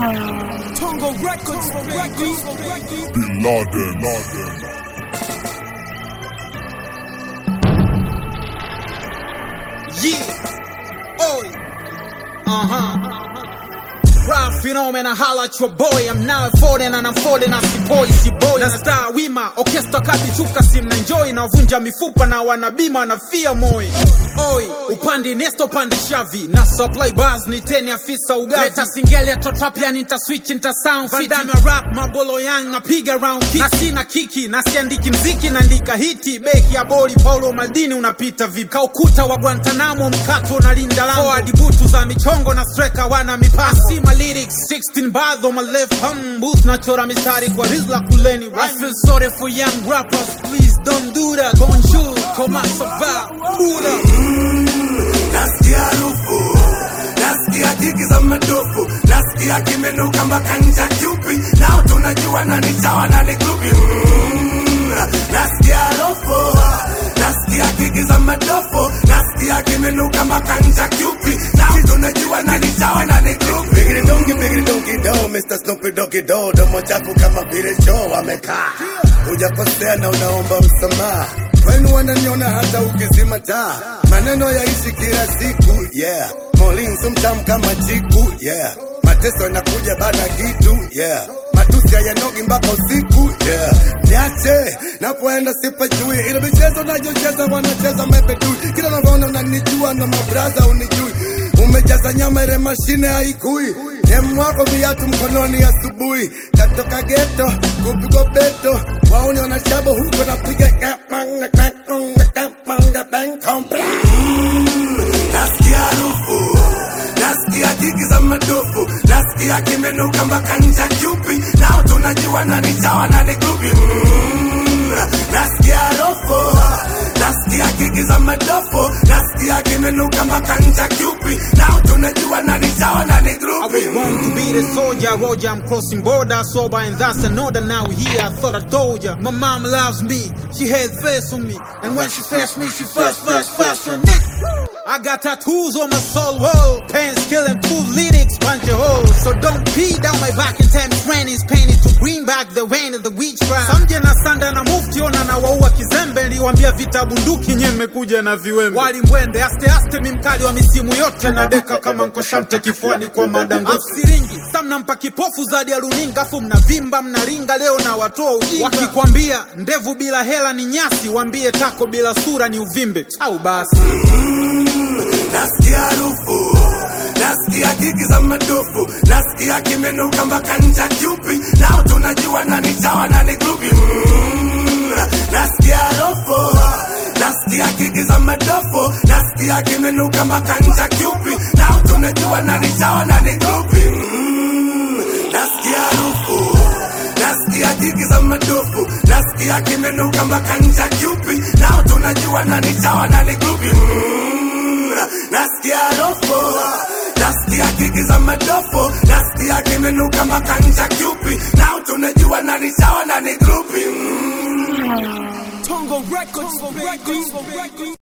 Tongo Records, Records, Bin Laden. Laden. Yeah. Oi. Uh huh. Rap phenomena, holla at your boy. I'm now folding and I'm folding as si boy, si boy. Na star wima, orchestra kati chuka sim na enjoy na vunja mifupa na wanabima na fia moi. Oi, upande nesto pande shavi na supply bars ni teni afisa ugavi. Leta singeli to trap ya nita switch nita sound fit. Vandana rap mabolo yang napiga round kick. Na sina kiki na siandiki mziki naandika hiti. Beki ya boli Paulo Maldini unapita vipi? Kaukuta wa Guantanamo mkato na linda lango. Forward butu za michongo na striker wana mipasi. See my lyrics 16 bars on my left hand booth nachora mistari kwa rizla kuleni. I feel sorry for young rappers, please don't do that. Bonjour, comment ça va? Buddha. nasikia harufu nasikia kiki za madofu nasikia kimenuka mpaka ncha chupi nao tunajua nani chawa nani grupi Mm, nasikia harufu nasikia kiki za madofu nasikia kimenuka mpaka ncha chupi nao tunajua nani chawa nani grupi bigiri dongi bigiri dongi do Mr. Snoopy Doggy Do domo chafu kama vile choo amekaa hujakosea na unaomba msamaha kwenu wananiona hata ukizima taa maneno yaishi kila siku yeah Molin sumtam kama chiku yeah mateso yanakuja baada kitu yeah matusi hayanogi mpaka usiku yeah niache napoenda sipajui ile michezo nayocheza wanacheza mepetui kila navona unanijua na mabraza unijui umejaza nyama ile mashine haikui Demwako viatu mkononi asubuhi, katoka geto kupigwa beto, wauni wanashabo huko napiga kapanga kapanga kapanga bankombe. Nasikia harufu, nasikia kiki za madofu, nasikia kimenuka mpaka ncha chupi, nao tunajua nani chawa nani grupi. Mm, Nasikia harufu, nasikia kiki za madofu, nasikia kimenuka mpaka ncha chupi, nao tunajua nani chawa nani I grupi. was born to be the soldier, Roger. I'm crossing border, sober, and that's another. Now here, I thought I told ya. My mom loves me, she had faith on me, and when she first me, she first, first, first on it. I got tattoos on my soul wall, pants killing two lyrics, punch a hole. So don't pee down my back and tell me rain is painted to bring back the rain of the witch cry. Samje na sanda na mufti ona na waua kizembe, niliwambia vita bunduki nye mmekuja na viwembe. Wali mwende aste aste, mi mkali wa misimu yote na deka kama nkoshamte kifuani kwa madango. Siringi samnampa kipofu zadi ya runinga, afu mnavimba mnaringa, leo na watoa ujinga. Wakikwambia ndevu bila hela ni nyasi, wambie tako bila sura ni uvimbe. Au basi nasikia harufu nasikia kiki za madofu nasikia kimenuka mpaka ncha chupi nao tunajua nani chawa nani grupi Mm, nasikia harufu nasikia kiki za madofu nasikia kimenuka mpaka ncha chupi nao tunajua nani chawa nani grupi Mm, nasikia harufu nasikia kiki za madofu nasikia kimenuka mpaka ncha chupi nao tunajua nani chawa nani grupi Mm, nasikia harufu nasikia kiki za madofu nasikia kimenuka mpaka ncha chupi nao tunajua nani chawa nani grupi Mm. Tongo Records, Records, Records.